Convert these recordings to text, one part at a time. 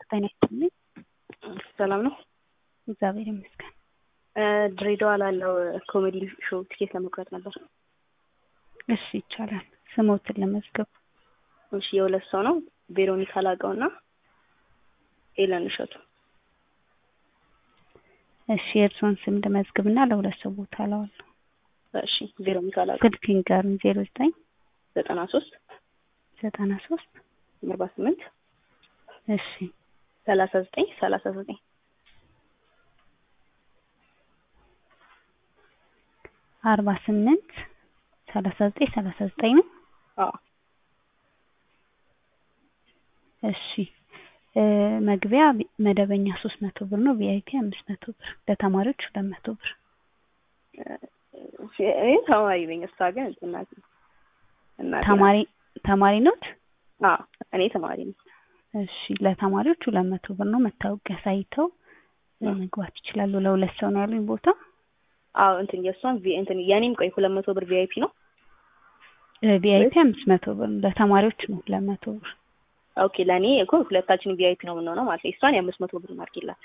ጤና ይስጥልኝ። ሰላም ነው። እግዚአብሔር ይመስገን። ድሬዳዋ ላለው ኮሜዲ ሾው ትኬት ለመቁረጥ ነበር። እሺ ይቻላል። ስሞትን ለመዝገብ እሺ፣ የሁለት ሰው ነው። ቬሮኒካ ላቀው እና ኤለን እሸቱ። እሺ የእርስዎን ስም ልመዝግብና ለሁለት ሰው ቦታ እለዋለሁ። እሺ፣ ቬሮኒካ ላቀው ስልክ ይንገሩኝ። ዜሮ ዘጠኝ ዘጠና ሶስት ዘጠና ሶስት አርባ ስምንት እሺ ሰላሳ ዘጠኝ ሰላሳ ዘጠኝ አርባ ስምንት ሰላሳ ዘጠኝ ሰላሳ ዘጠኝ ነው። አዎ እሺ እ መግቢያ መደበኛ ሶስት መቶ ብር ነው። ቪአይፒ አምስት መቶ ብር፣ ለተማሪዎች ሁለት መቶ ብር። እኔ ተማሪ ነኝ። እሷ ግን እናት እናት ተማሪ ተማሪ ኖት? አዎ እኔ ተማሪ ነኝ። እሺ ለተማሪዎች ሁለት መቶ ብር ነው። መታወቂያ ሳይተው መግባት ይችላሉ። ለሁለት ሰው ነው ያሉኝ ቦታ። አዎ እንትን የእሷን ቪ እንትን የኔም ቆይ ሁለት መቶ ብር ቪአይፒ ነው። ቪአይፒ አምስት መቶ ብር ነው። ለተማሪዎች ነው ሁለት መቶ ብር። ኦኬ ለእኔ እኮ ሁለታችን ቪአይፒ ነው የምንሆነው ማለት ነው። እሷን የአምስት መቶ ብር ማርኪላት።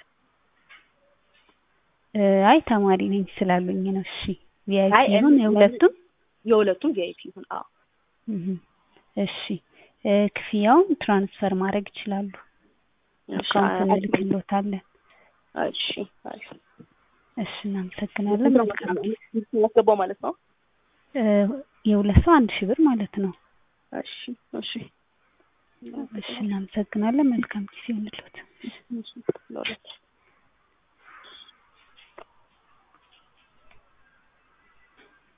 እ አይ ተማሪ ነኝ ስላሉኝ ነው። እሺ ቪአይፒ አይ ይሁን እኔ- የሁለቱም? የሁለቱም ቪአይፒ ይሁን። አዎ እህ እሺ እ ክፍያውን ትራንስፈር ማድረግ ይችላሉ። እሺ አካውንት እንልክልዎታለን። እሺ አሪፍ። እሺ እናመሰግናለን። መልካም ጊዜ። ያስገባው ማለት ነው። እ የሁለት ሰው አንድ ሺህ ብር ማለት ነው። እሺ እሺ እሺ እናመሰግናለን። መልካም ጊዜ ይሁንልዎት። እሺ ለሁለት